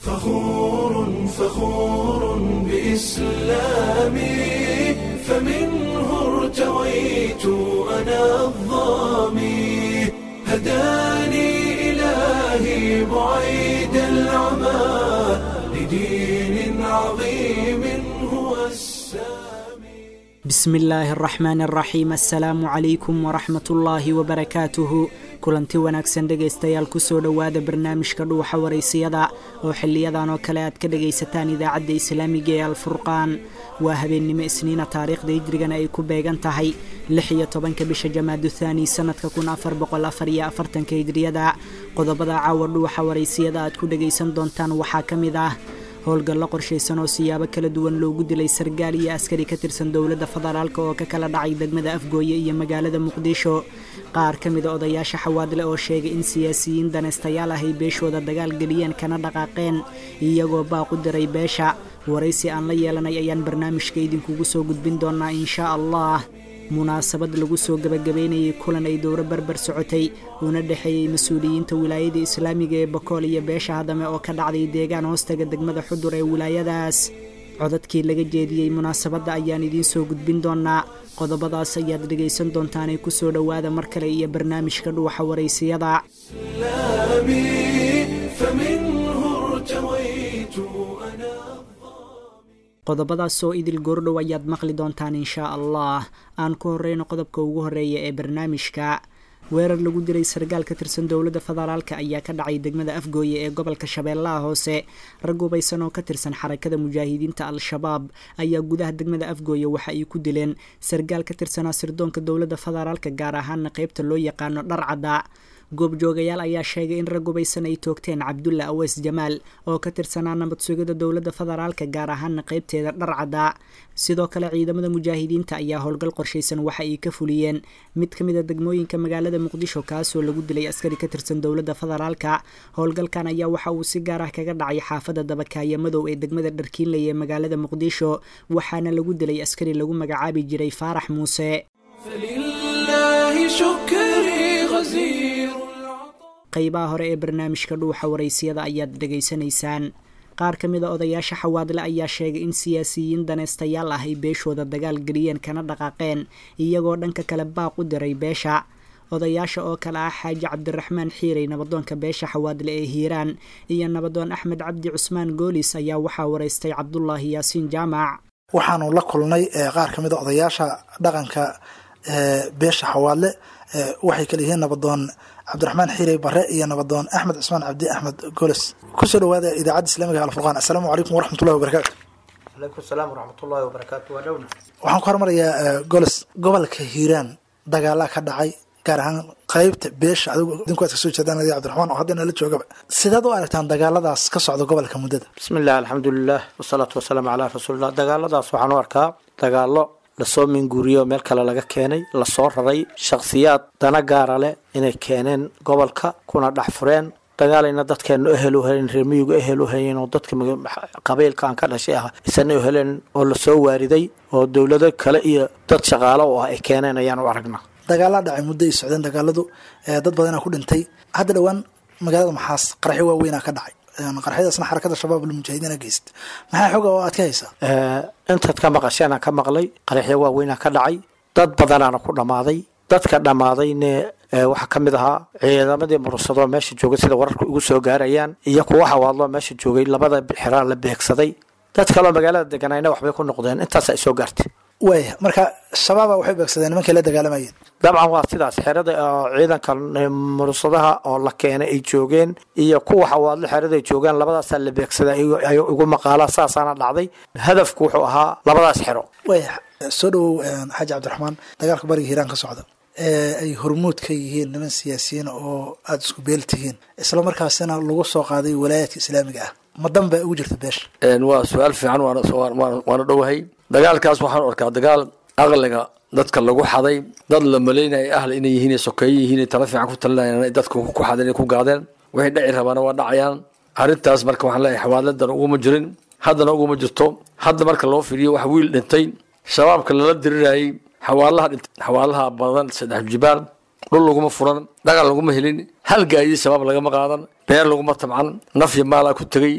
فخور فخور بإسلامي فمنه ارتويت أنا الظامي هداني إلهي بعيد العمى لدين عظيم هو السامي بسم illaahi araxmaan araxiim assalaamu calaykum waraxmat ullaahi wabarakaatuhu kulanti wanaagsan dhegaystayaal kusoo dhowaada barnaamijka dhuuxa waraysiyada oo xiliyadan oo kale aad ka dhagaysataan idaacadda islaamiga ee alfurqaan waa habeennimo isniina taariikhda hijrigana ay ku beegan tahay lix iyo tobanka bisha jamaadu thaani sanadka kun afar boqol afar iyo afartanka hijriyada qodobada caawa dhuuxa waraysiyada aad ku dhagaysan doontaan waxaa ka mid ah howlgallo qorshaysan oo siyaabo kala duwan loogu dilay sargaal iyo askari ka tirsan dowladda federaalk oo ka kala dhacay degmada afgooye iyo magaalada muqdisho qaar ka mida odayaasha xawaadle oo sheegay in siyaasiyiin danaystayaal ah ay beeshooda dagaal geliyeen kana dhaqaaqeen iyagoo baaqu diray beesha waraysi aan la yeelanay ayaan barnaamijka idinkugu soo gudbin doonaa inshaa allah munaasabad lagu soo gebagabeynayay kulan ay dowro barbar socotay uuna dhexeeyey mas-uuliyiinta wilaayada islaamiga ee bakool iyo beesha hadame oo ka dhacday deegaan hoostaga degmada xudur ee wilaayadaas codadkii laga jeediyey munaasabadda ayaan idiin soo gudbin doonaa qodobadaas ayaad dhegaysan doontaanee kusoo dhowaada mar kale iyo barnaamijka dhuuxa waraysiyada إسلامي فمنه ارتويت أنا qodobadaas oo idil goordhow ayaad maqli doontaan inshaa allah aan ku horeyno qodobka ugu horeeya ee barnaamijka weerar lagu diray sargaal ka tirsan dowladda federaalk ayaa ka dhacay degmada afgooye ee gobolka shabeellaha hoose rag hubaysan oo ka tirsan xarakada mujaahidiinta al-shabaab ayaa gudaha degmada afgooye waxa ay ku dileen sargaal ka tirsanaa sirdoonka dowladda federaalk gaar ahaana qeybta loo yaqaano dharcadda goobjoogayaal ayaa sheegay in rag hubaysan ay toogteen cabdulla aweys jamaal oo ka tirsanaa nabad sugida dowladda federaalka gaar ahaana qeybteeda dharcadda sidoo kale ciidamada mujaahidiinta ayaa howlgal qorshaysan waxa ay ka fuliyeen mid ka mid a degmooyinka magaalada muqdisho kaasoo lagu dilay askari ka tirsan dowladda federaalka howlgalkan ayaa waxa uu si gaar ah kaga dhacay xaafadda dabakaaya madow ee degmada dharkiinley ee magaalada muqdisho waxaana lagu dilay askari lagu magacaabi jiray faarax muuse فلله شكري غزير العطاء qaybaha hore ee barnaamijka dhuuxa waraysiyada ayaad dhegaysanaysaan qaar ka mid a odayaasha xawaadle ayaa sheegay in siyaasiyiin danaystayaal ah ay beeshooda dagaal geliyeen kana dhaqaaqeen iyagoo dhanka kale baaq u diray beesha odayaasha oo kale ah xaaji cabdiraxmaan xiirey nabadoonka beesha xawaadle ee hiiraan iyo nabadoon axmed cabdi cusmaan goolis ayaa waxaa waraystay cabdulaahi yaasiin jaamac waxaanu la kulnay eh, qaar ka mid a odayaasha dhaqanka eh, beesha xawaadle eh, waxay kala yihiin nabadoon cabdiraxmaan xiirey bare iyo nabadoon axmed cusmaan cabdi axmed goles kusoo dhawaada idaacadda islaamiga alfurqaan assalaamu calaykum waraxmatullahi wabarakaatu calaykum salaam waraxmatullaahi wabarakaatu waa dhowna waxaan ku hormarayaa eh, goles gobolka hiiraan dagaalaa ka dhacay gaar ahaan qeybta beesha adigu idinku aad kasoo jeedaan adi cabdiraxmaan oo haddana la joogaba sidaad u aragtaan dagaaladaas ka socda gobolka muddada bismi illah alxamdulilah wasalaatu wasalaamu calaa rasuulillah dagaaladaas waxaan u arkaa dagaalo lasoo minguuriyo meel kale laga keenay lasoo raray shakhsiyaad dana gaara leh inay keeneen gobolka kuna dhex fureen dagaalayna dadkeenu ehel u helen reemiyigu ehel u hayeen oo dadka maga- qabiilkan ka dhashay ah isana u heleen oo lasoo waariday oo dowlado kale iyo dad shaqaalo u ah ay keeneen ayaan u aragnaa dagaalaa dhacay muddo ay socdeen dagaaladu eh, dad badanaa ku dhintay hadda dhowaan magaalada maxaas qaraxyo waaweynaa ka dhacay Een, qaraxyadaasna xarakada shabaab almujaahidiina geysta maxaa xoga oo aad ka haysaa Eh, intaad ka maqasheenaan ka maqlay qaraxyo waaweynaa ka dhacay dad badanaana ku dhammaaday dadka dhammaadayne eh, waxaa ka mid ahaa ciidamadii mursadoo meesha joogay sida wararku ugu soo gaarayaan iyo kuwa xawaadloo meesha joogay labada xiraa la beegsaday dad kaloo magaalada deganayna waxbay ku noqdeen intaas ay soo gaartay waaya marka shabaaba waxay beegsadeen nimankay la dagaalamayeen dabcan waa sidaas xerada oo ciidanka eh, mursadaha oo la keenay ay joogeen iyo kuwa xawaadlo xerada ay joogaan labadaasaa la beegsaday igu- ay igu maqaalaa saasaana dhacday hadafku wuxuu ahaa labadaas xero waaya soo dhawow een, xaaji cabdiraxmaan dagaalka bariga hiiraan ka socda ee ay hormuud ka yihiin niman siyaasiyiin oo aada isku beel tihiin isla markaasina lagu soo qaaday walaayaadka islaamiga ah ma dan baa ugu jirta beesha Een, waa su-aal fiican waana waana- waana dhowahay dagaalkaas waxaan arkaa dagaal aqliga dadka lagu xaday dad la malaynaya ahli inay yihiin sokeeye yihiin tala fiican ku talinayaan inay dadka ku xadeen ku gaadeen waxay dhici rabaana waa dhacayaan arrintaas marka waxaan leeyahay xawaaladan uguma jirin haddana uguma jirto hadda marka loo fiiriyo wax wiil dhintay shabaabka lala dirirayay xawaalaha dhintay xawaalaha badan saddex jibaar dhul laguma furan dhaqan laguma helin hal gaadii shabaab lagama qaadan beer laguma tabcan nafya maalaa ku tegey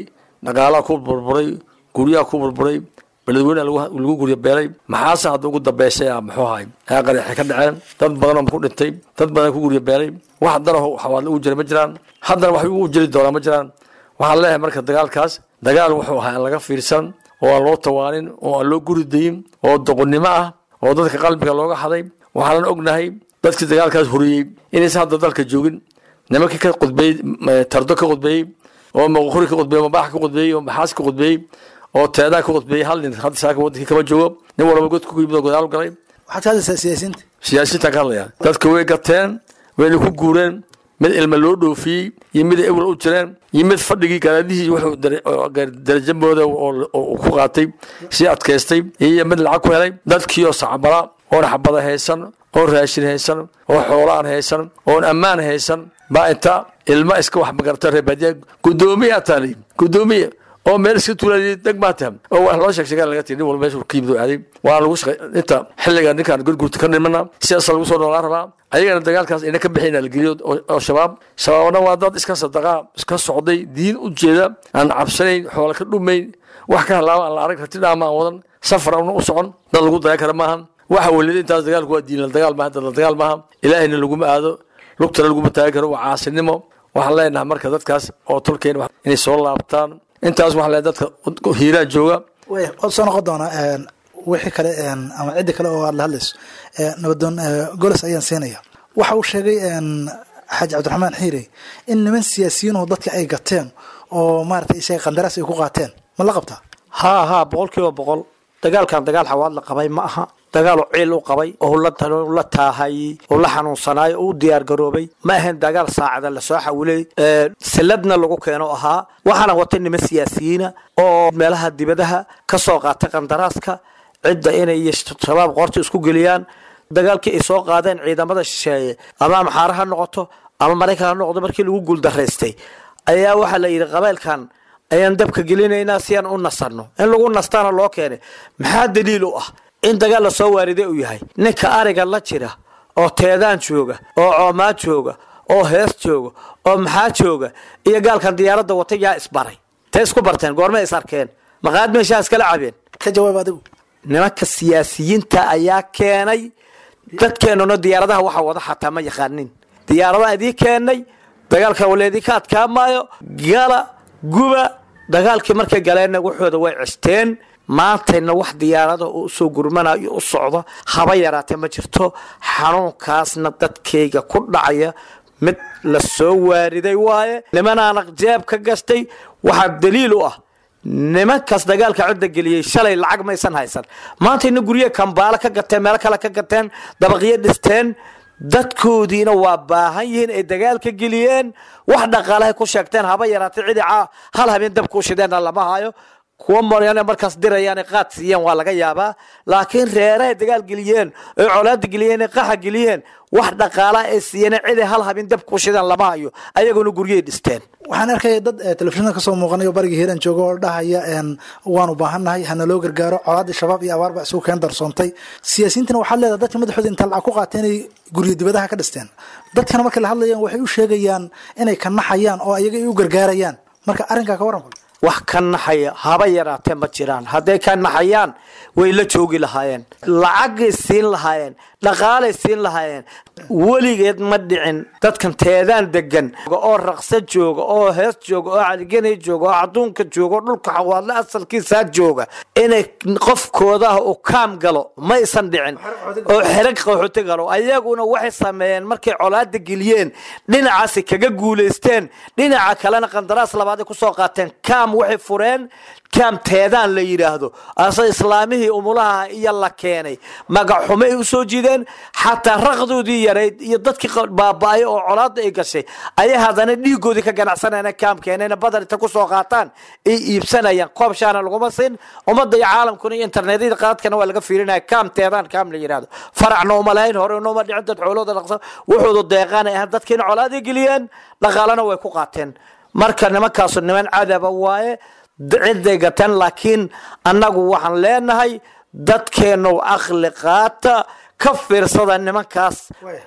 dhaqaalaha ku burburay guryaha ku burburay beledweyne lagu guryo beelay maxaase hadda ugu dambeysay a muxuu ahay ayaa qaraxi ka dhaceen dad badanoo ku dhintay dad badan ku guryo beelay wax haddana xawaadle ugu jira ma jiraan haddana wax ugu jiri doonaa ma jiraan waxaan leeyahay marka dagaalkaas dagaal wuxuu ahaa aan laga fiirsan oo aan loo tawaanin oo aan loo guri dayin oo doqonnimo ah oo dadka qalbiga looga haday waxaanan ognahay dadkii dagaalkaas horiyey inaysan hadda dalka joogin nimankii ka qudbeeyey tardo ka qudbeeyey oo maquri ka qudbeeyey mabaax ka qudbeeyey oo maxaas ka qudbeeyey oo teedaa ka qudbeeyey hal nin hadda saaka wadankii kama joogo nin walba godka ku yimid oo godaal galay waxaad ka hadlaysaa siyaasiyiinta siyaasiyiintaan ka hadlaya dadka way gateen wayna ku guureen mid ilma loo dhoofiyey iyo mid ay ewel u jireen iyo mid fadhigii garaadihii wuxuu darajamooda oo ku qaatay sii adkaystay iyo mid lacag ku helay dadkii oo sacbala oon xabada haysan oon raashin haysan oo xoolaan haysan oon ammaan haysan baa inta ilma iska wax magarata reebaadiya gudoomiya taali gudoomiya oo meel iska tuulay deg baa tahay oo wax loo sheeg sheegaa laga tiri nin walba meeshu ka yimid oo aaday waa lagu shaqay inta xilliga ninkaan gurgurta ka nimana sidaas lagu soo noolaan rabaa ayagana dagaalkaas ina ka bixin la geliyo oo shabaab shabaabna waa dad iska sadaqaa iska socday diin u jeeda aan cabsanayn xoola ka dhumayn wax ka halaaba aan la arag rati dhaama aan wadan safar aan u socon dad lagu dayan kara maahan waxa welida intaas dagaalku waa diin la dagaal maaha dad la dagaal maaha ilaahayna laguma aado lugtana laguma taagi karo waa caasinimo waxaan leenahay marka dadkaas oo tolkeen inay soo laabtaan intaas waxaa le dadka hiiraan jooga way waad soo noqon doonaa wixii kale ama ciddi kale oo aad la hadlayso nabadoon golos ayaan siinaya waxa uu sheegay xaaji cabdiraxmaan xiire in niman siyaasiyiinuhu dadka ay gateen oo maaragtay isaga qandaraas ay ku qaateen ma la qabtaa haa haa boqol kiiba boqol dagaalkan dagaal xawaad la qabay ma aha dagaal oo ciil u qabay oo la taahayey oo la xanuunsanaayo oo u diyaar garoobay ma ahayn dagaal saacada lasoo xawilay siladna lagu keeno ahaa waxaana watay niman siyaasiyiina oo meelaha dibadaha ka soo qaatay qandaraaska cidda inay shabaab qoorta isku geliyaan dagaalkii ay soo qaadeen ciidamada shisheeye ama amxaare ha noqoto ama maraykan ha noqdo markii lagu guuldaraystay ayaa waxaa la yidhi qabaylkan ayaan dabka gelinaynaa si aan u nasanno in lagu nastaana loo keenay maxaa daliil u ah in dagaal lasoo waariday uu yahay ninka ariga la jira oo teedaan jooga oo coomaa jooga oo hees jooga oo maxaa jooga iyo gaalkan diyaaradda watay yaa isbaray tee isku barteen goormay is arkeen maqaad meeshaa iskala cabeen ka jawaab adigu nimanka siyaasiyiinta ayaa keenay dadkeenuna diyaaradaha waxa wada xataa ma yaqaanin diyaaradaha idii keenay dagaalka waleedii ka adkaamaayo gala guba dagaalkii markay galeenna waxooda way cisteen maantayna wax diyaarada oo usoo gurmanayo u socdo haba yaraatee ma jirto xanuunkaasna dadkayga ku dhacaya mid la soo waariday waaye nimanaana jeeb ka gastay waxaa daliil u ah nimankaas dagaalka cidda geliyey shalay lacag maysan haysan maantayna gurye kambaalo ka gateen meelo kale ka gateen dabaqyo dhisteen dadkoodiina waa baahan yihiin ay dagaalka geliyeen wax dhaqaalahay ku sheegteen haba yaraatay cidi hal habeen dabka u shideenna lama hayo kuwa maryan markaas dirayaan qaad siiyeen waa laga yaabaa laakiin reerahay dagaal geliyeen oy colaada geliyeen qaxa geliyeen wax dhaqaala ay siiyeen ciday hal habeen dabka u shideen lama hayo ayaguna guryahay dhisteen waxaan arkaya dad telefishinada kasoo muuqanayo bariga hiiran jooga oo dhahaya waanu baahannahay hana loo gargaaro colaadii shabaab iyo abaar baa isugu keen darsoontay siyaasiyiintana waxaad leedahay dadka madaxooda inta lacag ku qaatay inay guryo dibadaha ka dhisteen dadkana markay la hadlayaan waxay u sheegayaan inay ka naxayaan oo ayaga ay u gargaarayaan marka arrinkaa ka waran wax ka naxaya haba yaraatee ma jiraan hadday ka naxayaan way la joogi lahaayeen lacagay siin lahaayeen dhaqaalay siin lahaayeen weligeed ma dhicin dadkan teedaan degan oo raqsa jooga oo hees jooga oo caliganay jooga oo caduunka jooga oo dhulka xawaadle asalkiisaa jooga inay qofkoodaah uu kaam galo maysan dhicin oo xerag qaxooti galo ayaguna waxay sameeyeen markay colaada geliyeen dhinacaasi kaga guulaysteen dhinaca kalena qandaraas labaaday kusoo qaateen kaam waxay fureen kaam teedaan la yidhaahdo ase islaamihii umulaha iyo la keenay magaxumo ay usoo jiideen xataa raqdoodii yarayd iyo dadkii baaba-ay oo colaada ay gashay ayay haddana dhiigoodii ka ganacsanayna kaam keenayna badar inta kusoo qaataan ay iibsanayaan koob shaana laguma siin ummadda iyo caalamkuna iyo internetyada qaadkana waa laga fiirinaya kaam teedaan kaam la yidhaahdo faracna uma lahayn hore nooma dhicin dad xoolooda dhaqsa wuxuudu deeqaanay ahaan dadkiina colaaday geliyeen dhaqaalana way ku qaateen marka nimankaasu niman cadaba waaye ciday gateen laakiin annagu waxaan leenahay dadkeennu aqli qaata ka fiirsada nimankaas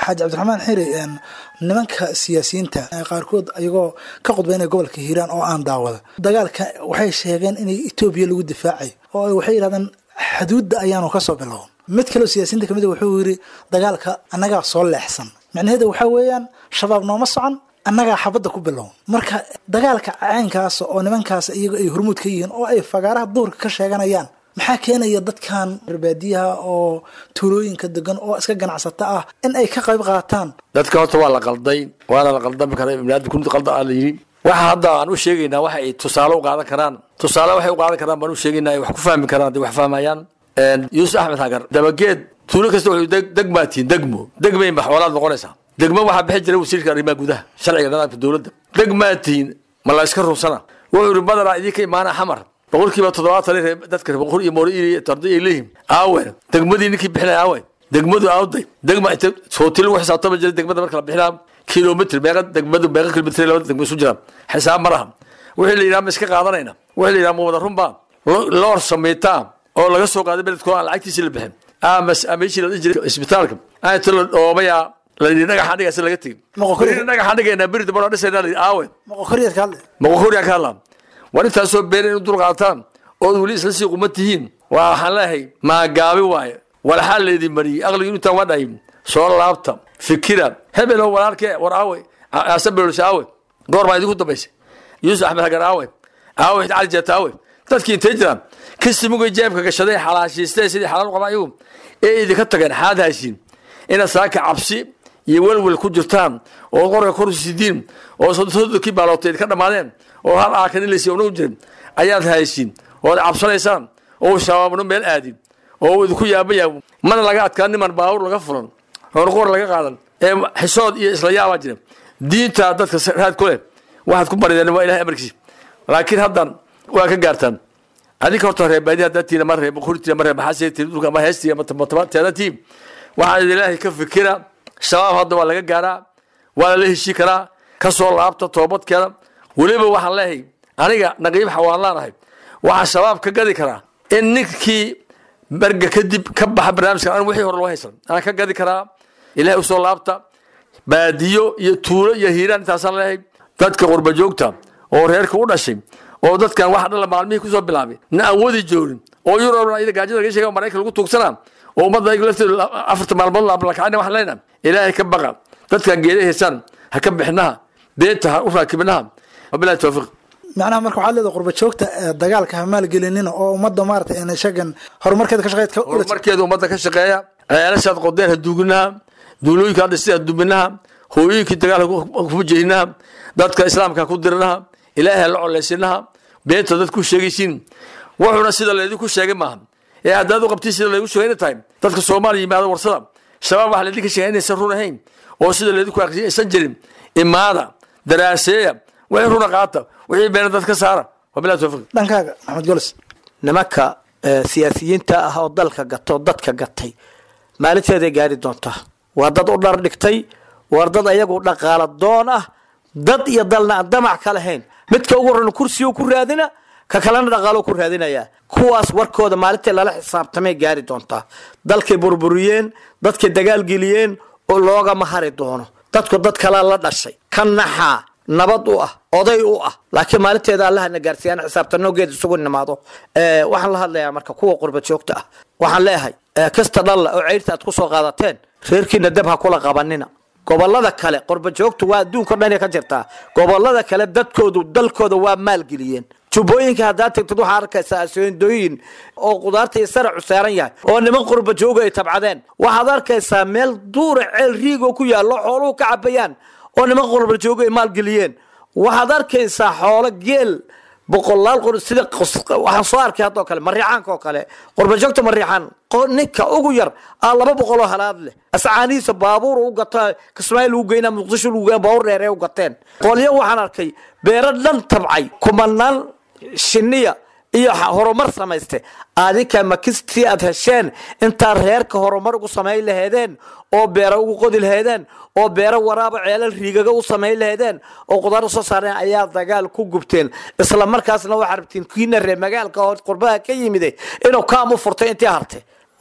xaaji cabdiraxmaan xiri nimanka siyaasiyiinta qaarkood ayagoo ka qudbaynaya gobolka hiiraan oo aan daawada dagaalka waxay sheegeen inay etoobiya lagu difaacay oo waxay yidhahdeen xaduudda ayaanu kasoo bilown mid kaleo siyaasiyiinta kamid wuxuu yiri dagaalka annagaa soo leexsan macnaheeda waxaa weeyaan shabaab nooma socon annagaa xabadda ku bilown marka dagaalka caynkaas oo nimankaas iyaga ay hormuud ka yihiin oo ay fagaaraha duurka ka sheeganayaan maxaa keenaya dadkan reerbaadiyaha oo tuulooyinka degan oo iska ganacsata ah in ay ka qayb qaataan dadka horta waa la qalday waana la qaldami karaa ibnaadi kun qalda aa la yidhi waxa hadda aan u sheegaynaa waxa ay tusaale u qaadan karaan tusaale waxay u qaadan karaan baan u sheegaynaa ay wax ku fahmi karaan hadday wax fahmayaan yuusuf axmed hagar dabageed tuulo kasta wuxuu degmaa tihiin degmo degmayn ba xoolaad noqonaysaa degmo waxaa bixi jiray wasiirka arrimaha gudaha sharciga nidaamka dowladda degmaa tihiin ma la iska runsana wuxuu yidhi madaraa idinka imaana xamar boqolkiiba toddobaatan reer dadka boqol iyo moori iyo tarday ay leeyihin aawe degmadii ninkii bixinaya aawe degmadu aawday degma inta sooti lagu xisaabtama jiray degmada marka la bixinaa kilomitr meeqa degmadu meeqa kilomitr labada degmo isu jiraan xisaab ma laha wixii la yidhaha ma iska qaadanayna wixii la yidhaha ma wada runbaa loor samaytaa oo laga soo qaaday beledkoo aan lacagtiisii la bixin ama meeshii la dhihi jiray isbitaalka aata la dhoobayaa la yidhi dhagaxaan dhigaasi laga tegey Moqokori- dhagaxaan dhigaynaa beri dambana dhisaynaa la yidhi aawe maqokoryaad ka hadlay maqoqoriyaa ka hadlaa war intaasoo beer in u dulqaataan ood weli isla sii quma tihiin waa waxaan leeyahay maagaabi waaye walxaa laydin mariyey aqligi intaan waa dhahay soo laabta fikira hebelo walaalkee war aawe asabelosh aawe goor baa idinku dambaysay yuusuf axmed hagar aawe aawe cali jeeta aawe dadkii intay jiraan kisimugay jeebka gashaday xalaashiistay sidii xalaal u qabaa iyagu ee idinka tageen xaad haysiin inaad saaka cabsi iyo welwel ku jirtaan oo qorga kor sidiin oo sodokii baalootay idinka dhammaadeen oo hal aakan ilaysi unagu jirin ayaad haysiin ood cabsanaysaan oo shabaabno meel aadin oo uu idinku yaabaya mana laga adkaa niman baawur laga furan horqor laga qaadan ee xisood iyo isla yaabaa jira diinta dadka raad ku leh waxaad ku barideen waa ilahay amarkiisa laakiin haddan waa ka gaartaan adinka horta reebaadi haddaad tiina ma reeb kurtiina ma reeb maxaa tii dhulka ma heestii ma teeda tii waxaa idin ilaahay ka fikira shabaab hadda waa laga gaaraa waa lala heshii karaa ka soo laabta toobadkeeda weliba waxaan leeyahay aniga naqiib xawaan ahay waxaa shabaab ka gadi karaa in ninkii berga kadib ka baxa barnaamijka an wixii hore loo haysan aan ka gadi karaa ilahay usoo laabta baadiyo iyo tuulo iyo hiiraan intaasaan leeyahay dadka qurba joogta oo reerka u dhashay oo dadkan waxa dhala maalmihii kusoo bilaabay na aan wadi joogin oo yurobna iyada gaajada laga sheega maraykan lagu tuugsanaa oo ummadda ayaga lafteeda afarta maalmood laablakacayna waxaan leenahay ilaahay ka baqa dadkan geeda haysaan ha ka bixinaha beenta ha u raakibinaha wabilahi tawfiiq macnaha marka waxaad leedahay qurba joogta ee dagaalka ha maalgelinina oo ummadda maarata een shagan horumarkeeda ka shaqeyd ka ula horumarkeeda ummadda ka shaqeeya ceelashaad qodeen ha duuginaha duulooyinka hadda sida dubinaha hooyooyinkii dagaalka ku jehinaha dadka islaamka ku dirinaha ilaahay ha la coleysinaha beenta dad ku sheegaysiin wuxuuna sida laydinku sheegay maaha ee haddaad u qabtiin sida laygu sheegay inay tahay dadka soomaaliya yimaada warsada shabaab waxa laydinka sheegay inaysan run ahayn oo sida laydinku aqriyay aysan jirin imaada daraaseeya wixii runa qaata wixii beena dad ka saara wabilahi tawfiiq dhankaaga maxamed golis nimanka eh, siyaasiyiinta ah oo dalka gata oo dadka gatay maalinteeday gaari doontaa waa dad u dhar dhigtay waa dad ayagu dhaqaala doon ah dad iyo dalna aan damac ka lahayn midka ugu horan kursigu ku raadina ka kalena dhaqaalo ku raadinaya kuwaas warkooda maalintii lala xisaabtamay gaari doontaa dalkay burburiyeen dadkay dagaalgeliyeen oo loogama hari doono dadku dad kalea la dhashay ka naxaa nabad u ah oday u ah laakiin maalinteeda allahana gaarsiiyaan xisaabtano geed isugu nimaado Eh, waxaan la hadlayaa marka kuwa qurba joogta ah waxaan leeyahay eh, kasta dhalla oo ceyrta aad kusoo qaadateen reerkiina dab ha kula qabanina gobolada kale qurba joogtu waa adduunka dhan ka jirtaa gobolada kale dadkoodu dalkooda waa maalgeliyeen jubbooyinka haddaad tagtid waxaa arkaysaa aseendooyin oo qudaarta iyo saracu saaran yahay oo niman qurba jooga ay tabcadeen waxaad arkaysaa meel duura ceel riigoo ku yaallo xooluhu ka cabayaan oo niman qurba jooga ay maalgeliyeen waxaad arkaysaa xoolo geel boqolaal qor sida qos- waxaan soo arkay haddoo kale mariixaanka oo kale qurbajoogta mariixaan qo- ninka ugu yar aa laba boqoloo halaad leh ascaanihiisa baabuur u gata kismaayo lagu geynaa muqdisho lagu geynaa baabuur dheer ee u gateen qolyo waxaan arkay beero dhan tabcay kumanaan shiniya iyo ha- horumar samayste adinka makistii aad hesheen intaad reerka horumar ugu samayn laheedeen oo beero ugu qodi laheedeen oo beero waraaba ceelal riigaga u samayn laheedeen oo qudaar usoo saareen ayaa dagaal ku gubteen isla markaasna waxaa rabtiin kiina reer magaalka oo qurbaha ka yimide inuu kaam u furtay intii hartay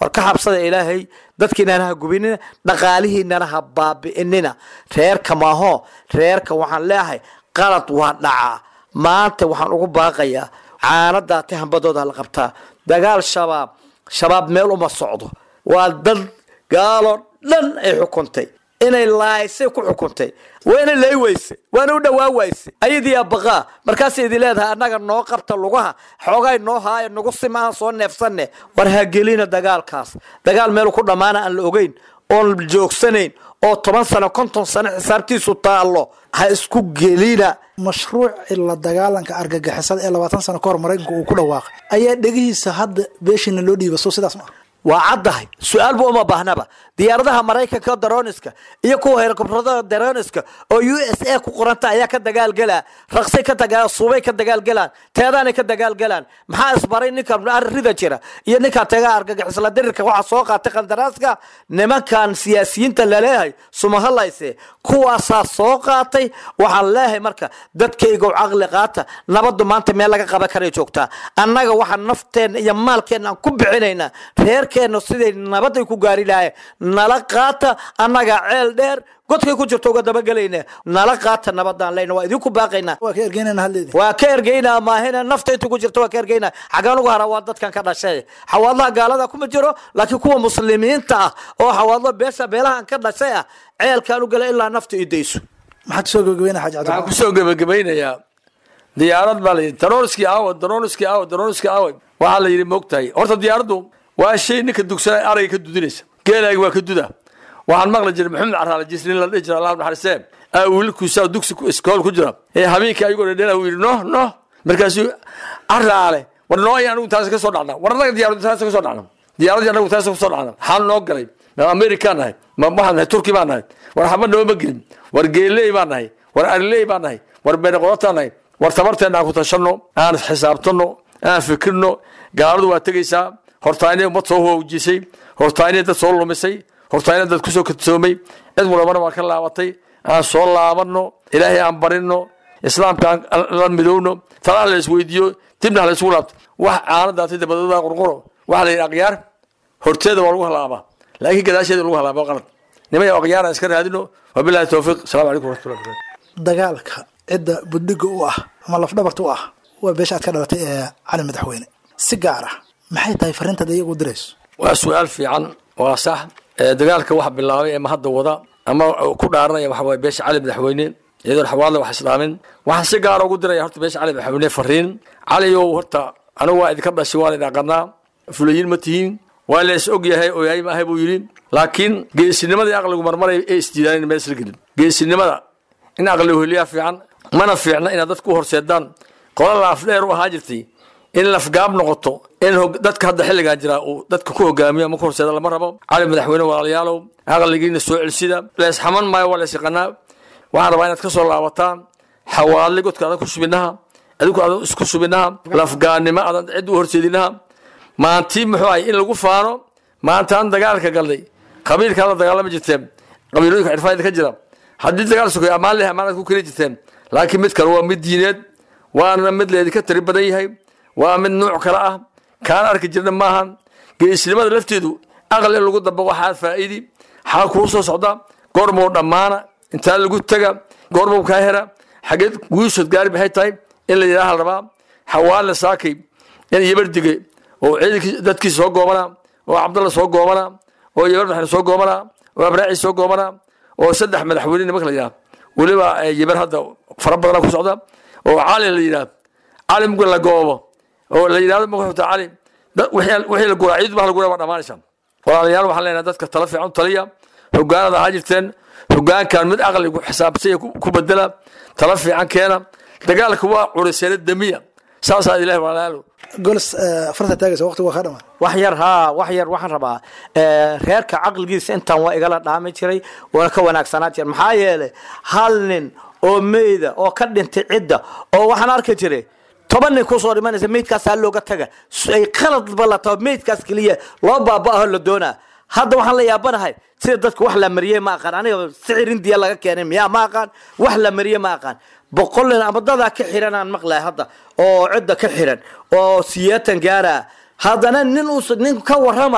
war ka xabsada ilaahay dadkiinana ha gubinina dhaqaalihiinana ha baabi'inina reerka maaho reerka waxaan leeyahay qalad waa dhacaa maanta waxaan ugu baaqayaa caanadaati hambadooda la qabtaa dagaal shabaab shabaab meel uma socdo waa dad gaaloo dhan ay xukuntay inay laaysay ku xukuntay wayna lay weyse waana u dhawaa wayse ayadiiyaa baqaa markaasay idin leedahay annaga noo qabta lugaha xoogay noo haaya nagu simahan soo neefsanne war ha gelina dagaalkaas dagaal meel ku dhammaana aan la ogeyn oon joogsanayn oo toban sano konton sano xisaabtiisu taallo ha isku gelina mashruuci la dagaalanka argagixisada ee labaatan sano kahor maraykanku uu ku dhawaaqay ayaa dhegihiisa hadda beeshiina loo dhiiba soo sidaas ma waa caddahay su-aalba uma baahnaba diyaaradaha maraykanka daroniska iyo kuwa helikobtarada daroniska oo u s a ku qoranta ayaa ka dagaalgelaa raqsay ka dagaa suubay ka dagaalgelaan teedaanay ka dagaalgelaan maxaa isbaray ninka rida jira iyo ninka taga argagixisla dirirka waxaa soo qaatay qandaraaska nimankan siyaasiyiinta laleeyahay sumahalayse kuwaasaa soo qaatay waxaan leeyahay marka dadkaygow caqli qaata nabadu maanta meel laga qaban karay joogtaa annaga waxaan nafteenna iyo maalkeenna aan ku bixinaynaa reerkeenna siday nabaday ku gaari lahayen nala qaata annaga ceel dheer godkay ku jirto uga dabagelayna nala qaata nabadaan leyna waa idinku baaqaynaa waa ka ergeynana hadleedi waa ka ergeynaa maahina nafta inta ku jirta waa ka ergeynaa xagaan ugu hara waa dadkan ka dhashay xawaadlaha gaalada kuma jiro laakiin kuwa muslimiinta ah oo xawaadlo beesha beelahan ka dhashay ah ceelkaan u gala ilaa nafta idayso maxaad kusoo gabagabeyna xaaji waxaan cabdi kusoo gebagabaynayaa diyaarad baa la yidhi daroniski aawo daroniski aawo daroniski aawo waxaa la yidhi moogtahay horta diyaaraddu waa shay ninka dugsanay arayga ka dudinaysa geelaaga waa ka duda waxaan maqli jiray maxamed caraale jisnin la dhihi jira allah naxariisee aa wiilkiisa dugsi ku- iskool ku jira ee habeenkii ayagoo dhedhela uu yidhi noh noh markaasuu caraale war noo ay anigu taasi ka soo dhacna war annaga diyaaraddu taasi ka soo dhacna diyaaradii anagu taasi ka soo dhacna xal noo galay ma amerikaan nahay ma waxaan nahay turki baan nahay war xaba nooma gelin war geeley baan nahay war ariley baan nahay war beeqodataan nahay war tabarteenna aan ku tashanno aan xisaabtanno aan fikirno gaaladu waa tegaysaa hortaynay ummad soo hoojisay hortaynay dad soo lumisay hortaynay dad kusoo kadsoomay cid walbana waa ka laabatay aan soo laabanno ilaahay aan barino islaamka aan la midowno talaa la isweydiiyo dibna la isugu laabto wax caanadaatay dabadooda qurquro waxaa la yidhi aqyaar horteeda waa lagu halaabaa laakiin gadaasheeda lagu halaaba waa qalad nimaya aqyaar aan iska raadino wabilahi towfiiq asalaamu calaykum waraxmatullahi wabarakatu dagaalka cidda budhiga u ah ama lafdhabarta u ah waa beesha aad ka dhalatay ee cali madaxweyne si gaar ah maxay tahay fariintaad iyagu dirayso waa su-aal fiican waa sax ee dagaalka waxa bilaabay ama hadda wada ama ku dhaaranaya waxa waye beesha cali madaxweyne iyadoon xawaadla wax islaamin waxaan si gaara ugu diraya horta beesha cali madaxweyne fariin caliyow horta anigu waa idinka dhashay waan idin aqanaa fulayiin ma tihiin waa la is og yahay oo yahay maahay buu yidhi laakiin geesinimadii aqligu marmaray ee isdiidaan meel isla gelin geesinimada in aqligu heliyaa fiican mana fiicna inaad dadku u horseedaan qola laafdheer u ahaa jirtay in lafgaab noqoto in hog- dadka hadda xilligan jira uu dadka ku hogaamiyo ama ku horseeda lama rabo cali madaxweyne walaalayaalow aqligiina soo celsida leesxaman maayo waa lees yaqanaa waxaan rabaa inaad ka soo laabataan xawaadli godka adan ku subinaha adigu adan isku subinaha lafgaanimo adan cid u horseedinaha maantii muxuu ahay in lagu faano maantaan dagaalka galnay qabiilkaa la dagaalama jirteen qabiilooyinka cirfaayada ka jira haddii dagaal sugay ammaan leh ammaanaad ku keli jirteen laakiin mid kale waa mid diineed waana mid leedinka tiri badan yahay waa mid nuuc kale ah kaan arki jirna maahan geesnimada lafteedu aqal in lagu dabo waxaa faa'iidi xaa kuu soo socda goormuu dhammaana intaa lagu tega goormuu kaa hera xageed guushood gaari maxay tahay in la yidhaaha la rabaa xawaale saakay in yabardige oo ciidankii dadkiisa soo goobanaa oo cabdalla soo goobanaa oo yabar madaxne soo goobanaa oo abraaci soo goobanaa oo saddex madaxweyne nimanka la yidhaha weliba eh, yabar hadda fara badana ku socda oo cali la yidhaha cali muga la goobo oo la yidhahdo magaxuta cali dad- wixii wixii la guraa ciid baa la guraa waa dhammaanaysa walaalayaal waxaan leenahay dadka tala fiican u taliya hogaanada ahaa jirteen hogaankan mid aqligu xisaabsanya ku ku bedela tala fiican keena dagaalka waa curiseena damiya saasaa ilahi walaalayaal golis farta taagaysa waqtigu waa ka dhamaa wax yar haa wax yar waxaan rabaa eh, reerka caqligiisa intaan waa igala dhaami jiray waana ka wanaagsanaa jira maxaa yeelay hal nin oo meyda oo ka dhintay cidda oo waxaan arki jiray toban nin kusoo dhimanaysa meydkaasaa looga taga S- ay qaladba la taba meydkaas keliya loo baaba'aho la doonaa hadda waxaan la yaabanahay sida dadku wax la mariyey ma aqaan aniga sicir indiya laga keenay miyaa ma aqaan wax la mariyey ma aqaan boqol nin ama dadaa ka xiran aan maqlay hadda oo cidda ka xiran oo siyeetan gaara haddana nin us nin ka warama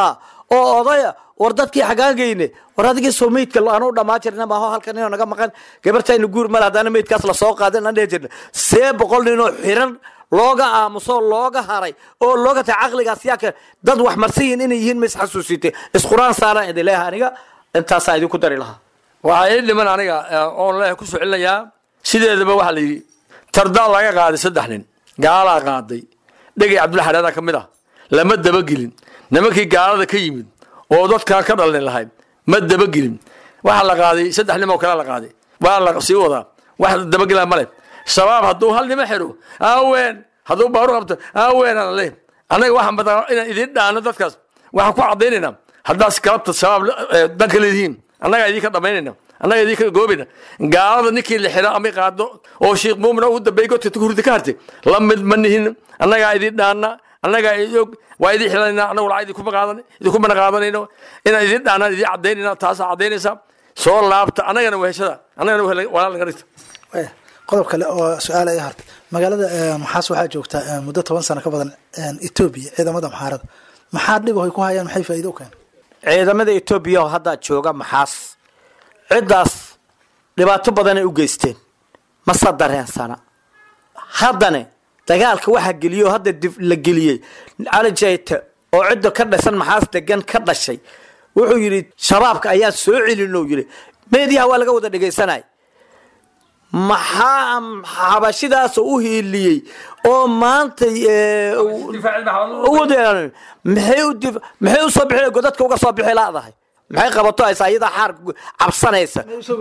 oo odaya war dadkii xagaagayne war adigii soo meydka aanu dhamaa jirna maaho halkan inoo naga maqan gabartayna guur male haddaana meydkaas lasoo qaadan aan dhihi jirna see boqol ninoo xiran looga aamuso looga haray oo looga tahay caqligaas yaa ka dad wax marsiyin inay yihiin ma isxasuusite isquraan saaraan idin leeyahay aniga intaasaa idinku dari lahaa waxaa ii dhiman aniga oon leeyahay ku soo celinayaa sideedaba waxaa la yidhi tardaa laga qaaday saddex nin gaalaa qaaday dhegay cabdulla xareeda ka mid ah lama dabagelin nimankii gaalada ka yimid oo dadkaa ka dhalin lahayd ma dabagelin waxaa la qaaday saddex nin oo kale la qaaday waa la sii wadaa wax dabagela male shabaab hadduu hal nimo xiro aaween hadduu baaru qabto aaween aan le annaga waxaan badaa inaan idiin dhaano dadkaas waxaan ku cadaynaynaa haddaas galabta shabaab danka leedihiin annagaa idinka dhamaynayna annaga idinka goobayna gaalada ninkii la xiro ama qaado oo sheekh muumin ugu dambeeyey godka hurdi ka hartay la mid ma nihin annagaa idin dhaana annagaa og waa idin xilanayna annagu lacag idinkuma qaadan idinkumana qaadanayno inaan idin dhaanaan idin cadaynayna taasaa cadaynaysaa soo laabta annagana weheshada annagana walaal naga dhigta qodob kale oo su-aal ay hartay magaalada maxaas waxaa joogtaa muddo toban sano ka badan etoobiya ciidamada maxaarada maxaa dhib ay ku hayaan maxay faa'iido u keen ciidamada etoobiya oo hadda jooga maxaas ciddaas dhibaato badanay u geysteen mase dareensana haddane dagaalka waxaa geliyey oo hadda dib la geliyey cali jayte oo cidda ka dhashan maxaas degan ka dhashay wuxuu yidhi shabaabka ayaa soo celin oo yidhi meediyaha waa laga wada dhegaysanay maxaa xabashidaas u hiiliyey oo maanta maxay usoo bixi godadka uga soo bixi laadahay maxay qabato aysa iyada xaar cabsanaysa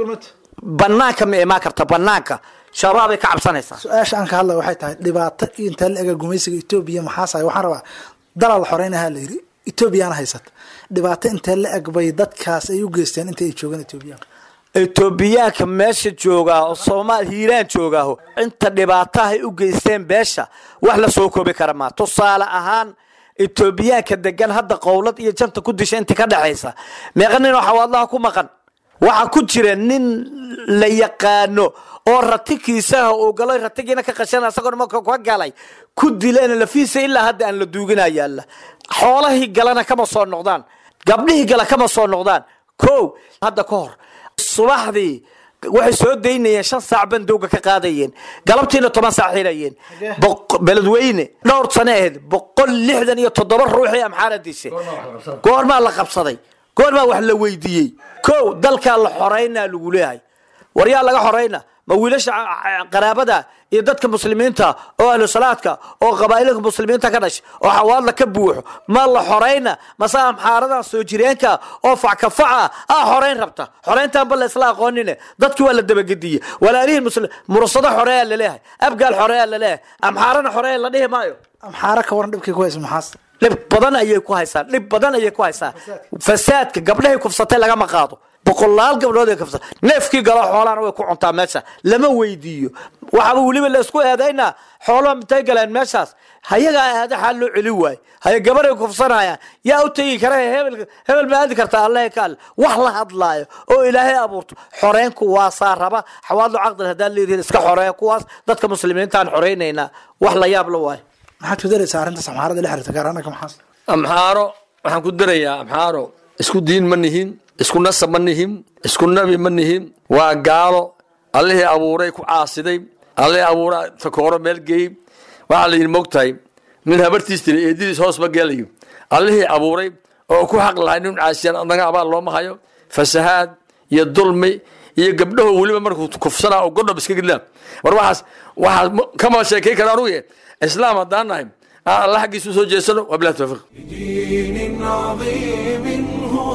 banaanka ma imaan karta banaanka shabaabay ka cabsanaysaa su-aasha aan ka hadlaya waxay tahay dhibaato intee la ega gumaysiga etoobiya maxaas waxaan rabaa dalal xoreynaha la yidhi etoobiyana haysata dhibaato intee la eg bay dadkaas ay u geysteen inta ay joogaan etoobiyaanka etoobiyaanka meesha joogaa oo soomaal hiiraan joogaaho inta dhibaatahay u geysteen beesha wax la soo koobi kara maa tusaale ahaan etoobiyaanka degan hadda qowlad iyo janta ku disha inta ka dhexaysa meeqa nin oo xawaadlaha ku maqan waxaa ku jira nin la yaqaano oo ratikiisaha uu galay ratigiina ka qashan isagoo marka ka galay ku dileen lafiisa ilaa hadda aan la duugina yaalla xoolahii galana kama soo noqdaan gabdhihii gala kama soo noqdaan ko hadda ka hor subaxdii waxay soo daynayeen shan saac bandowga ka qaadayeen galabtiina toban saac xirayeen beledweyne dhowr sane ahayd boqol lixdan iyo toddoba ruuxii amxaara dishay goormaa la qabsaday goormaa wax la weydiiyey ko dalkaa la xoreynaa lagu leeyahay waryaa laga xoreyna ma wiilasha qaraabada iyo dadka muslimiinta oo ahlu salaadka oo qabaa'ilka muslimiinta ka dhashay oo xawaadla ka buuxo ma la xoreyna mase amxaaradan soo jireenka oo fackafaca ah xoreyn rabta xoreyntaanba la isla aqoonine dadkii waa la dabagediye walaalihiin muslim murasado xoreeyaa laleeyahay abgaal xoreeyaa laleeyahay amxaarana xoreeya la dhihi maayo amxaara ka waran dhibkii ku haysa maxaas dhib badan ayay ku haysaa dhib badan ayay ku haysaa fasaadka gabdhahay kufsatay lagama qaado boqolaal gabdhood ay kufsa neefkii galo xoolahana way ku cuntaa meesha lama weydiiyo waxaaba weliba la isku eedaynaa xoolaha intay galeen meeshaas hayagaa aada xaal loo celi waayo haya gabaray kufsanayaan yaa u tegi kara hebel hebel ma aadi kartaa allahi ka alle wax la hadlaayo oo ilaahay abuurto xoreynku waasaa raba xawaadlo caqdil haddaad leedihin iska xoreeya kuwaas dadka muslimiintaan xoreynaynaa wax la yaab la waayo maxaad ku daraysaa arrintaas amxaarada la xiriirta gaar ahaan maxaas amxaaro waxaan ku darayaa amxaaro isku diin ma nihin isku nasab ma nihin isku nabi ma nihin waa gaalo allihii abuuray ku caasiday allihii abuura takooro meel geeyey waxaa la yidhi mogtahay nin habartiis tiri eedadiis hoos ma geelayo allihii abuuray oo ku xaq lahay nin caasiyaan anaga abaal looma hayo fasahaad iyo dulmi iyo gabdhaho weliba markuu kufsanaa oo godhob iska gidlaa war waxaas waxaas kama sheekay kara anugu islaam haddaan nahay allah xaggiisa usoo jeesano wabilahi tawfiiq دين عظيم هو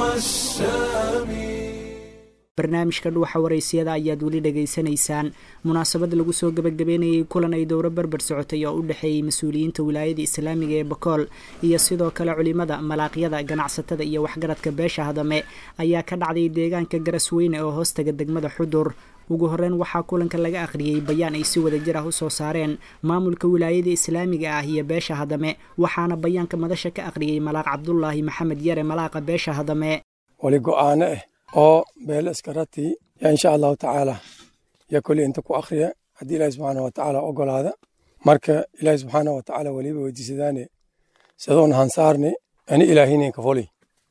السامي barnaamijka dhuuxa waraysiyada ayaad weli dhegaysanaysaan munaasabad lagu soo gebagabeynayay kulan ay dowro berber socotay oo u dhexeeyey mas-uuliyiinta wilaayada islaamiga ee bakool iyo sidoo kale culimada malaaqyada ganacsatada iyo waxgaradka beesha hadame ayaa ka dhacday deegaanka garasweyne oo hoostaga degmada xudur ugu horeyn waxaa kulanka laga akhriyey bayaan ay si wada jir ah usoo saareen maamulka wilaayada islaamiga ah iyo beesha hadame waxaana bayaanka madasha ka akhriyey malaaq cabdulaahi maxamed yare malaaqa beesha hadame wali go'aano ah oo beelo iskaratii yaa insha allahu tacaala yaa koley inta ku akhriya haddii ilaahi subxaana wa tacaala ogolaada marka ilaahi subxaana wa tacaala weliba weydiisadaane sidoon hansaarne ani ilaahinin ka foli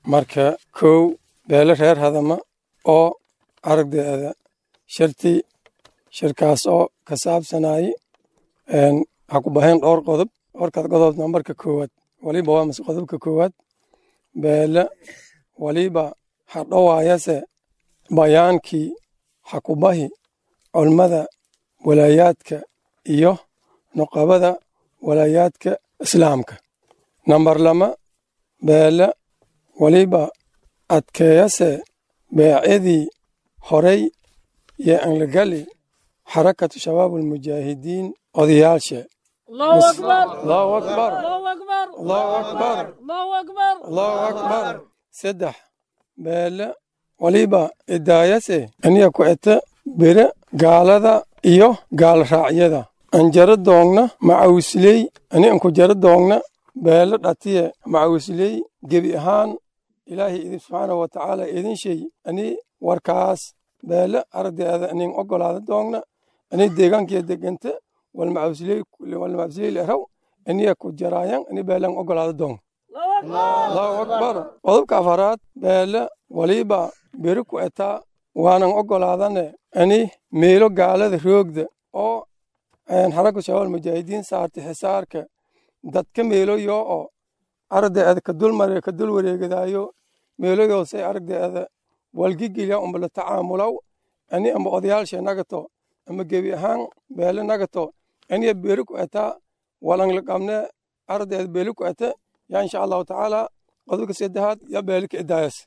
marka kow beele reer hadama oo aragdeeda shirtii shirkaas oo ka saabsanayay ha ku bahayn dhowr qodob dhowrkaad qodob nambarka koowaad waliba waa mase qodobka koowaad beele waliba ha dhowaayase bayaankii ha ku bahi culmada walaayaadka iyo nuqabada walaayaadka islaamka nambar lama beele waliba adkeeyase beecyadii horey iyo anlagali xarakatu shabaab almujaahidiin odayaalshe allahu akbar allahu akbar allahu akbar saddex beele waliba idaayase aniya ku ete bere gaalada iyo gaal raacyada anjaro doogna macawisley ani anku jaro doogna beele dhatiye macawisley gebi ahaan ilaahay idin subxaanahu wa tacaala idin shay ani warkaas beele aragdeeda anin ogolaada doogna ani deegaankiya degente walmacawisley leraw aniya ku jaraayan ani beelan ogolaada doogna allahu akbar qodobka afaraad beele waliba beri ku etaa waanan ogolaadane ani meelo gaalada roogda oo xaraka shabaal mujaahidiin saartay xisaarka dadka meeloyo oo aragdeeda ka dulmare ka dul wareegadaayo meeloyoosay aragdeeda walgigilya umba la tacaamulaw ani amba odayaalshe nagato ama gebi ahaan beele nagato aniya beri ku etaa walang la qabne aragdeeda beeli ku ete ya insha allahu tacaala qodobka saddexaad ya beeli ka idaayas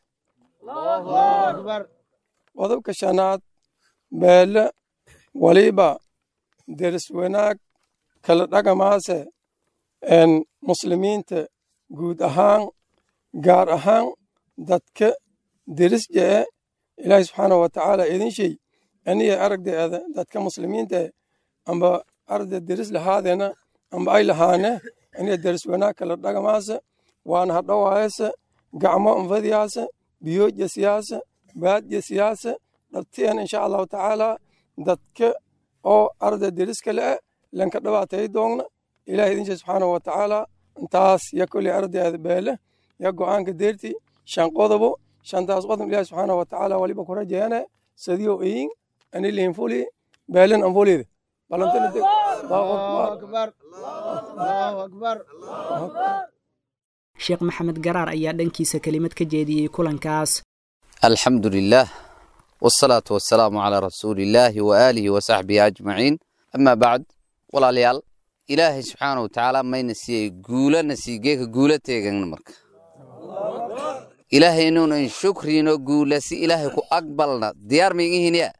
qodobka shanaad beele waliba deris wanaag kala dhagamaase muslimiinta guud ahaan gaar ahaan dadka deris jee ilaahi subxaanahu wa tacaala idin shay aniya aragdeeda dadka muslimiinta amba aragde deris lahaadeena amba ay lahaane aniya deris wanaag kala dhagamaase waana hadhowaayase gacmo anfadiyaase biyoodya siyaase baadya siyaase dhabtiyan insha allahu tacaala dadka oo arda deriska le'e lanka dhabaatay doogna ilahi idin shay subxaanahu wa tacaala intaas ya koley ardeeda beele ya go'aanka deerti shan qodobo shantaas qodob ilahi subxaanahu wa tacaala waliba ku rajeene sadiyo eyin ani liinfuli beelen anfulide sheekh maxamed garaar ayaa dhankiisa kelimad ka jeediyey kulankaas alxamdu lilah wsalaatu wasalaamu calaa rasuuliillaahi wa aalihi wa saxbihi ajmaciin amaa bacd walaalayaal ilaahay subxaana wa tacaala mayna siiyey guulana sii geeka guula teegana marka ilaahay inuunan shukriino guula si ilaahay ku aqbalna diyaar maigihinyaa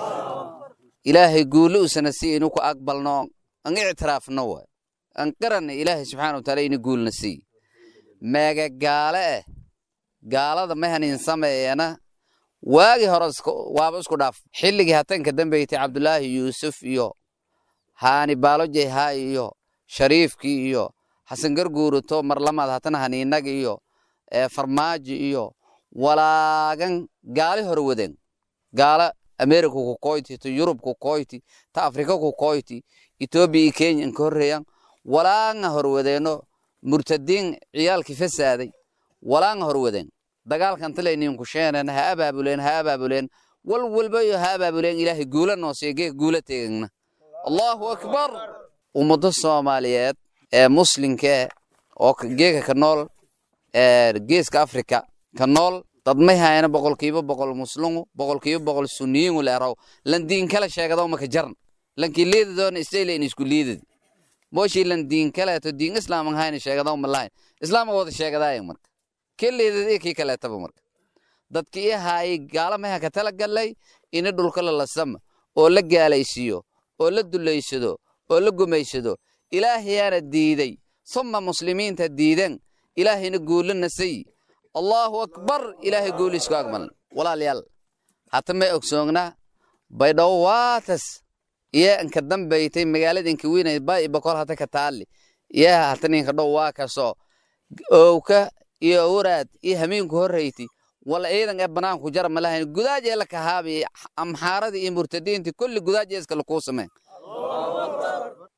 ilaahay guula usana si inu ku aqbalno an ictiraafno waay an qaranna ilaahay subxaana wa taala ina guulna sii meega gaale eh gaalada mahanin sameeyana waagii hore waaba isku dhaaf xilligii hatanka dambeeytay cabdulaahi yuusuf iyo haani baalojay haa iyo shariifkii iyo xasan garguuruto marlamaad hatana haniinaga iyo farmaajo iyo walaagan gaali hore waden gaala america ku koyti to yurub ku koyti ta afrika ku koyti etoobiya iyo kenya inka horreeyan walaanga horwadeeno murtadiin ciyaalkii fasaaday walaanga horwaden dagaalkan talaynin ku sheenan ha abaabuleen ha abaabuleen wal walbayo ha abaabuleen ilaahay guula noosiyo geeg guula teegagna allahu akbar ummado soomaaliyeed ee muslimkee oo geega ka nool geeska afrika ka nool dad may hayana boqolkiiba boqol muslimu boqolkiiba boqol suniyiingu leeraw lan diin kale sheegado maka jarn lankii liidadoona islaylayn isku liidad moshii lan diin kaleeto diin islaaman hayna sheegado malahayn islaama wada sheegadaayan marka kii liidad iyo kii kaleetaba marka dadkii i haayay gaala maha ka tala gallay ini dhulka lalasama oo la gaalaysiiyo oo la dulaysado oo la gumaysado ilaahayaana diiday suma muslimiinta diidan ilaahayna guulo nasay allaahu akbar ilaahay guuliisku agmalan walaalayaal hata may ogsoognaa baydhawo waatas iyo inka dambaytay magaalada inka weynay ba ibakol hata ka taali iyo hata ninka dhow waa kaso owka iyo awraad iyo hamiinku horreyti wala ciidan ee banaanku jara malahayn gudaajee la kahaabi amxaaradii iyo murtadiintii kulli gudaajee iskale kuu sameen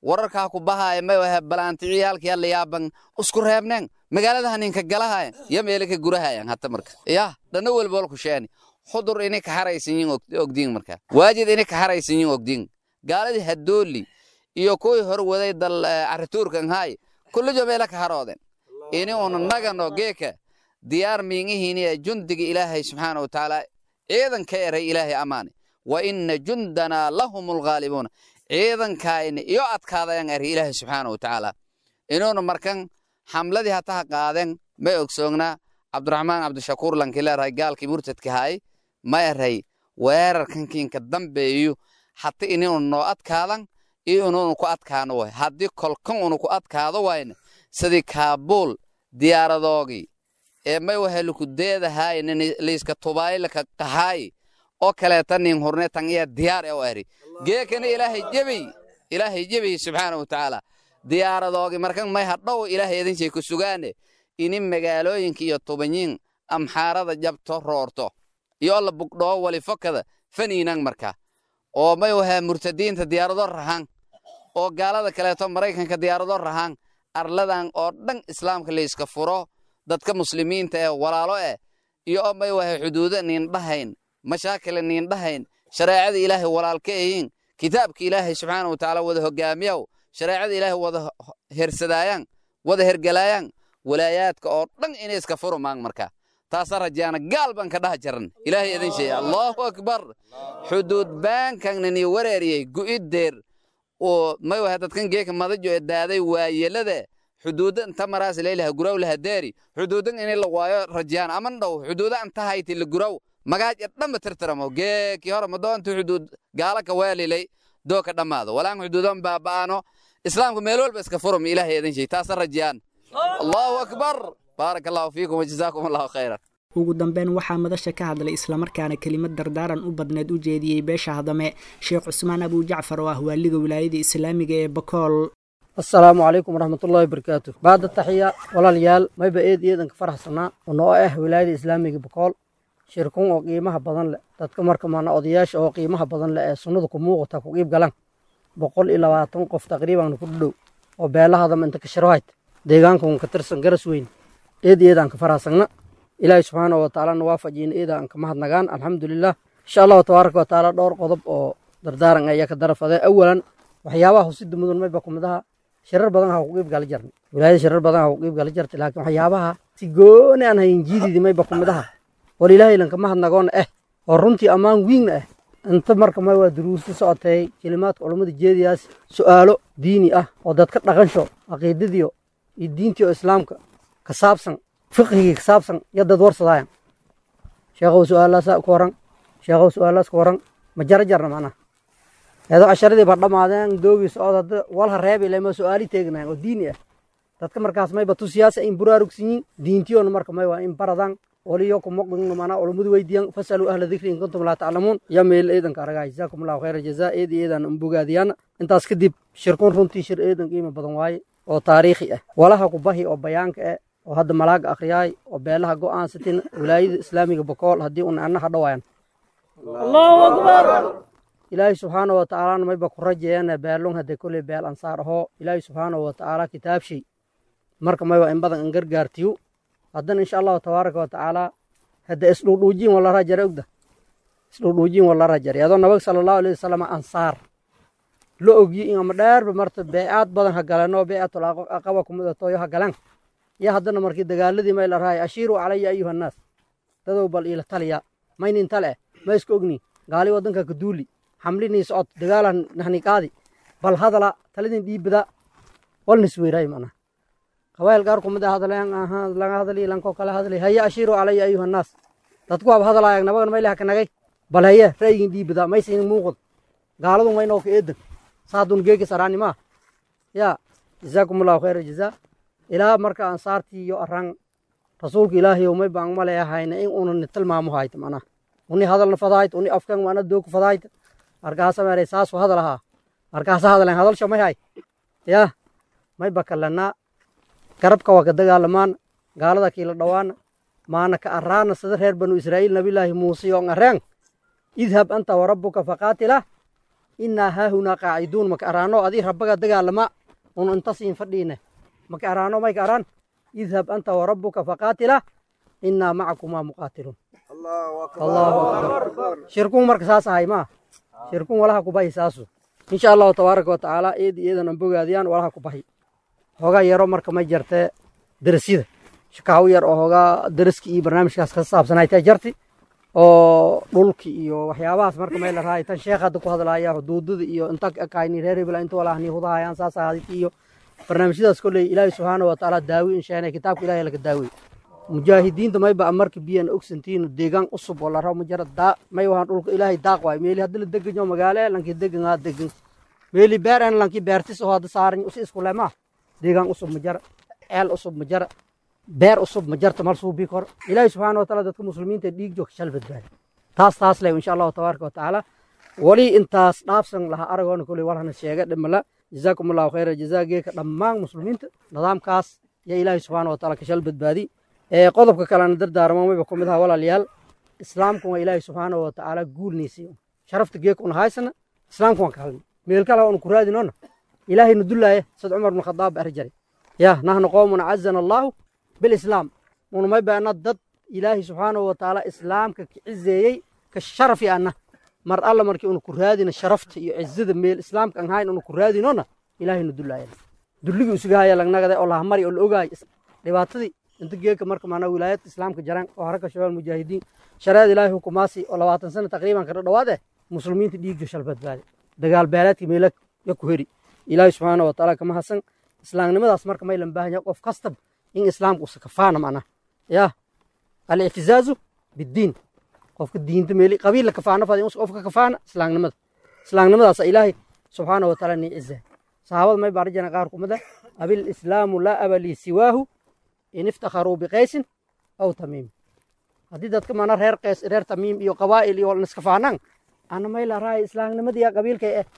wararkaa ku bahaaya may wahe balaanticiyaalkiya layaaban isku reebneen magaaladaha ninka galahayan ya meele ka gurahayan hata marka yah dhanna welbool ku sheeni xudur ini ka haraysan yin ogdiin marka waajid ini ka haraysan yin ogdiin gaaladii hadooli iyo kuwii hor waday dal carituurkan haay kullijo meele ka harooden ini una nagano geeka diyaar miingihiini ee jundiga ilaahay subxaana wa tacaala ciidan ka eray ilaahay ammaane wa inna jundanaa lahum alghaalibuuna ciidankaayna iyo adkaadayan eri ilaahay subxaana wa tacaala inuuna markan xamladii hataha qaaden may ogsoognaa cabdiraxmaan cabdishakuur lankii leerahay gaalkii murtadka haay ma eray weerarkankiinka dambeeyu hata ininu noo adkaadan iyo inuunu ku adkaano way haddii kolkan unu ku adkaado wayna sidii kaabuul diyaaradoogii ee may waheluku deedahaay liiska tubaylaka qahaay oo kaleeta nin hurne tan iya diyaar e o eri geekana ilaahay jebiy ilaahay jebiy subxaana wa tacaala diyaaradoogi markan may hadhow ilaahay idinshay ku sugaane ini magaalooyinka iyo tubanyin amxaarada jabto roorto iyo alla bugdhoo wali fokada faniinan marka oo may wahaa murtadiinta diyaarado rahan oo gaalada kaleeto maraykanka diyaarado rahan arladan oo dhan islaamka layska furo dadka muslimiinta ee walaalo eh iyo oo may waha xuduudo niindhahayn mashaakila niindhahayn shareecada ilaahay walaalka eyin kitaabka ilaahay subxaana wa tacaala wada hogaamiyaw shareecada ilaahay wada hersadaayan wada hergalaayaan walaayaadka oo dhan inay iska furumaan marka taasa rajaana gaal baan ka dhaha jaran ilaahay idin sheeya allahu akbar xuduud baankanani wareeriyey gu'iddeer oo may waha dadkan geeka madajo ee daaday waayelada xuduuda inta maraas leelaha guraw laha deeri xuduudan inay la waayo rajaan aman dhow xuduuda inta hayti la guraw magaaj dhanba tirtiramo geeki hore madoonta xuduud gaala ka weelilay doo ka dhammaado walaan xuduudan baaba'ano islaamka meel walba iska furum ilaahay idin sheey taasa rajaan allahu akbar baaraka allahu fiikum wajazaakum allahu khayran ugu dambeyn waxaa madasha ka hadlay islamarkaana kelimad dardaaran u badneed u jeediyey beesha hadame sheekh cusmaan abuu jacfar oo ah waaliga wilaayada islaamiga ee bakool asalaamu calaykum waraxmatullahi wabarakaatu baada taxiya walaalayaal mayba eed iyadanka faraxsanaa oo noo ah wilaayada islaamiga bakool shirkun oo qiimaha badan leh dadka marka maana odayaasha oo qiimaha badan leh ee sunnada ku muuqata ku qiib galan boqol iyo labaatan qof taqriiban ku dhadhow oo beelahadama inta ka shirahayt deegaankan ka tirsan garas weyn eed iyadaan ka faraxsagna ilaahay subxaana wa tacaalana waafajiina eedaan ka mahadnagaan alxamdulilah insha allahu tabaaraka wa tacaala dhowr qodob oo dardaaran ayaa ka darafadee awalan waxyaabaha husida mudan mayba kumidaha shirar badan ha ku qiib gali jarni wilaayada shirar badan ha ku qiib gali jarta laakiin waxyaabaha si gooni aan hayin jiididi mayba kumidaha war ilaahay lanka mahadnagoona eh oo runtii ammaan wiigna ah inta marka may waa duruusta socotay kelimaadka culummada jeediyaas su'aalo diini ah oo dadka dhaqansho caqiidadiyo iyo diintii oo islaamka ka saabsan fiqhigii ka saabsan iyo dad warsadaayan sheekhow su'aalaasa ku waran sheekhow su'aalaas ku waran ma jara jarna macnaha eedoo casharadii ba dhammaadeen doogii socod hadda walha reebi lema su'aali teegnayan oo diini ah dadka markaas mayba tusiyaasa in buraarugsan yiin diintiyoona marka may waa in baradaan waliyo kumaqdingno mana culummadu weydiiyan fasaluu ahla dikri in kuntum laa taclamuun ya meel eedanka aragaa jazaakum allahu khayra jazaa eedi eedan umbogaadiyana intaas kadib shirkun runtii shir eedan qiimo badan waaye oo taariikhi ah walaha kubahi oo bayaanka ah oo hadda malaaga akhriyaay oo beelaha go'aansatin wilaayada islaamiga bokool haddii una anna hadhawaayan allahu akbar ilaahay subxaana wa tacaalana mayba ku rajeeyana beelun hadde koley beel ansaar ahoo ilaahay subxaana wa tacaala kitaabshay marka mayba in badan in gargaartiyo haddana insha allahu tabaaraka wa tacaala hadde isdhuudhuujiin wala rajare ogda isdhuudhuujiin wala rajare adoo nabag sala allahu alayhi wasalam ansaar la ogyi in ama dheerba marta beecaad badan ha galanoo beecatul aqaba kumidatoyo ha galan iyo haddana markii dagaaladii may la rahay ashiiruu calaya ayuha annaas dadow bal iila taliya maynin tale ma iska ogni gaali waddanka ka duuli xamlinii socod dagaalan nahni qaadi bal hadala taladin dhiibada walnis weyraay mana qabaayil qaar kumid a hadleen aha laga hadli lanko kala hadli haya ashiiruu calaya ayuha annaas dadku waaba hadalaayag nabagan maylaha ka nagay bal haye ra'yigin dhiibada maysin muuqad gaaladu maynoo ka eedan saadun geegi saraanimaa yaa jazaakum allahu khayra jazaa ilaa marka ansaartii iyo arran rasuulka ilaahay umay baan male ahayna in unan tilmaamo hayta mana uni hadalna fadaayt uni afkan mana dooku fadaayt markaasa meeray saasu hadal ahaa markaasa hadaleen hadalsha may hay yaa may bakalana garabka waa ka dagaalamaan gaalada kiila dhawaana maana ka araana sida reer banu israa'iil nabilaahi muuse yoon areen idhab anta warabbuka faqaatila innaa haahunaa qaaciduun maka araano adii rabbaga dagaalama un intasiin fadhiine maka araano mayka araan idhab anta warabbuka faqaatila innaa macakumaa muqaatiluun allahu akbar shirkun marka saas ahay maa shirkun walaha kubahi saasu insha allahu tabaaraka wa tacaala eedi eedan an bogaadiyaan walaha kubahi hoogaa yaro marka may jartee darasyada shakaaw yar oo hoogaa daraski iyo barnaamijkaas ka saabsanay tay jarti oo dhulki iyo waxyaabahaas marka may la rahay tan sheekh hadda ku hadlaaya xuduudada iyo inta kayni reer hebel inta walahni hudahayaan saas ahaditi iyo barnaamijyadaas kolley ilaahay subxaana wa tacaala daawi in sheegnay kitaabka ilaahay laga daawey mujaahidiinta mayba marka biyan ogsantiino deegaan cusub oo la rabo majara daa may wahan dhulka ilaahay daaq waay meeli hadda la deganyo magaale lankii degangaa degan meeli beer en lankii beertis oo hadda saaran usi isku lemaa deegaan cusub majara ceel cusub majara beer cusub majarta mal suubii kor ilaahay subxaana wa taala dadka muslimiinta dhiig joogta shal badbaadi taas taas leh insha allahu tabaaraka wa tacaala wali intaas dhaafsan laha aragoona koley walhana sheega dhimala jazaakum allahu khayra jazaa geeka dhammaan muslimiinta nidaamkaas yaa ilaahay subxaana wa taala ka shal badbaadi qodobka kalena dardaarmo mayba ku mid aha walaalayaal islaamku waa ilaahay subxaana wa tacaala guulniisii sharafta geeka una haysana islaamku waan ka halni meel kale onu ku raadinona ilaahay nu dullaaya sad cumar bn khadaab ari jari ya nahnu qowmun cazana allahu bilislaam una may baana dad ilaahay subxaana wa tacaala islaamka ka cizeeyey ka sharafi anna mar alla markii una ku raadina sharafta iyo cizada meel islaamka aan hayn una ku raadinona ilaahay nu dullaaya dulligii usugahaya lagnagade oo lahamari oo la ogaay dhibaatadii inta geeka marka maanaa wilaayadka islaamka jaran oo haraka shabaal mujaahidiin shareecada ilaahay hukumaasi oo labaatan sana taqriiban kada dhawaade muslimiinta dhiigjo shal badbaade dagaal beeleedka meela ya ku heri ilaahay subxaana wa tacaala kama hasan islaamnimadaas marka may lan baahan yahay qof kastab in islaamka usa kafaana macnaa yaa alictizaazu biddiin qofka diinta meeli qabiilla kafaana fadi qofka kafaana islaamnimada islaamnimadaasa ilaahay subxaana wa tacaala nii cizaay saxaabada may baan rajana qaar kumida abil islaamu laa aba lii siwaahu in iftakharuu biqaysin aw tamiim haddii dadka mana reer qays reer tamiim iyo qabaa'il iyo niskafaanaan ana may la raay islaamnimadiya qabiilkay eh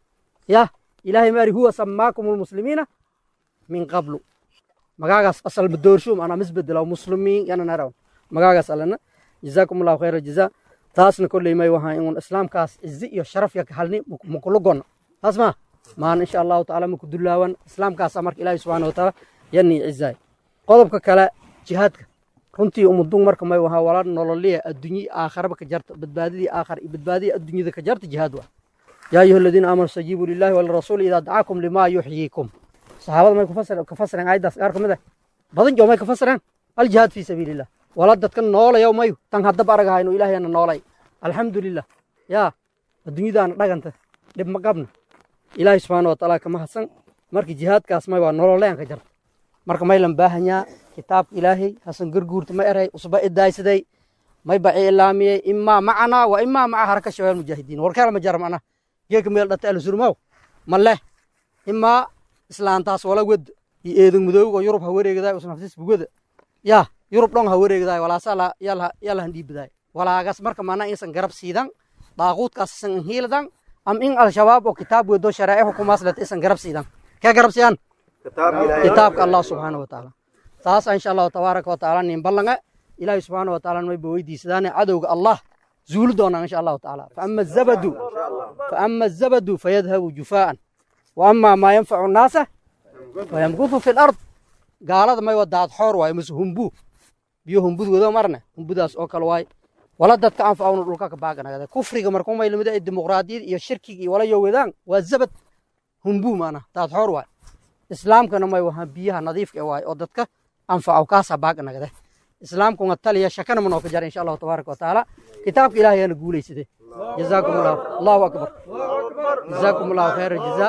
yah ilaahay maari huwa samaakum lmuslimiina min qablu magaagaas asal madoorshuum ana misbedelo muslimiin yana naraw magaagaas alana jazaakum allahu khayra jazaa taasna kolley may wahaa inun islaamkaas cizi iyo sharaf ya halni mukulugona taas ma maan insha allahu tacaala maku dulaawan islaamkaasa marka ilaahay subxaana watacaala yanii cizaay qodobka kale jihaadka runtii umudun marka may wahaa wala nololiya adduunye aakharaba ka jarta badbaadidii aakhar iyo badbaadidii adduunyada ka jarta jihaad waa yaa ayuha aladiina aamanuu stajiibuu lillahi walirasuuli idaa dacaakum limaa yuxyiikum saxaabada may ka fasireen aayaddaas qaar ka mid ah badan joo may ka fasireen aljihaad fii sabiilillah wala dadka noolayow mayu tan haddaba aragahayno ilaahayana noolay alxamdulilah yaa adduunyadaana dhaganta dhib ma qabna ilaahay subxaana wa tacaala kama hadsan marka jihaadkaas may waa nololeen ka jarta marka may lan baahanyaa kitaabka ilaahay hasan garguurta ma eray usba idaaysaday may baci ilaamiyey imaa macanaa wa imaa maca haraka shabaal mujaahidiin warkeela ma jara macnaa geeka meel dhata alusurmaaw ma leh imaa islaantaas wala wed iyo eedan mudoogo yurub ha wareegdaay usnaftis bugada yaa yurub dhon ha wareegdaay walaasa yalahan dhiibadaay walaagas marka mana insan garab siidan daaquudkaas isan hiildan am in al-shabaab oo kitaab wedo sharaa'ic hukumaas leta isan garab siidan kee garab siiyaan kitaabka allah subxaana wa tacaala taas insha allahu tabaaraka wa tacaala nin ballange ilaahay subxaana wa tacaala mayba weydiisadaane cadowga allah zuuli doonaan insha allahu tacaala faama azabadu faama azabadu fayadhabu jufaa'an wa amaa maa yanfacu nnaasa fayamkutu fi lard gaalada may wa daad xoor waayo mase humbu biyo humbud wado marne humbudaas oo kale waaye wala dadka anfacawna dhulka ka baaganagade kufriga markuu may lamid dimuqraadiyad iyo shirkiga iyo wala yo wadaan waa zabad humbu maana daad xoor waaye islaamkana may wahaa biyaha nadiifka waaye oo dadka anfacaw kaasa baaganagade islaamkuna taliya shakana manoo ka jara insha allahu tabaaraka wa tacaala kitaabka ilaahay yaana guulaysade jazaakum allahu allahu akbar jazaakum allahu khayra jazaa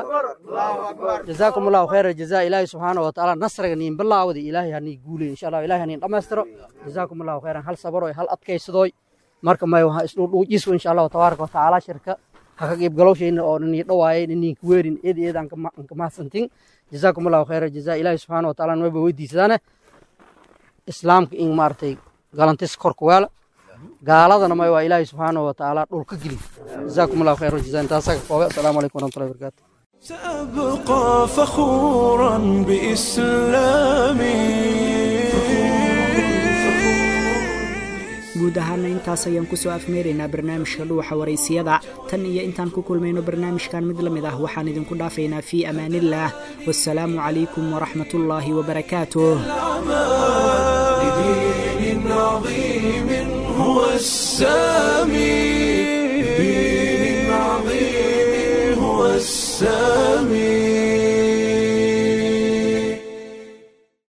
jazaakum allahu khayra jazaa ilaahay subxaana wa tacaala nasriga niin bilaawada ilaahay hanii guulay insha allah ilaahay haniin dhammaystiro jazaakum allahu khayran hal sabaroy hal adkaysadooy marka may wahaa isdhuudhuujiso insha allahu tabaaraka wa tacaala shirka ha ka qiibgalowshayna oo nii dhawaayay ninka weerin eed eed aan ka mahadsantin jazaakum allahu khayra jazaa ilaahay subxaana wa tacaala wayba weydiisadaane islaamka in maaragtay galantis korka weela gaaladana may waa ilaahay subxaana wa tacaala dhulka geli jazaakum allahu khayra jazaa intaasaa ka koobe asalaamu calaykum waraxmatullahi wabarakaatu سأبقى فخورا بإسلامي guud guud ahaana intaas ayaan kusoo afmeeraynaa barnaamijka dhuuxa waraysiyada tan iyo intaan ku kulmayno barnaamijkan mid la mid ah waxaan idinku dhaafaynaa fii amaaniillaah wasalaamu calaykum waraxmat ullaahi wabarakaatuh لدين عظيم هو السامي لدين عظيم هو السامي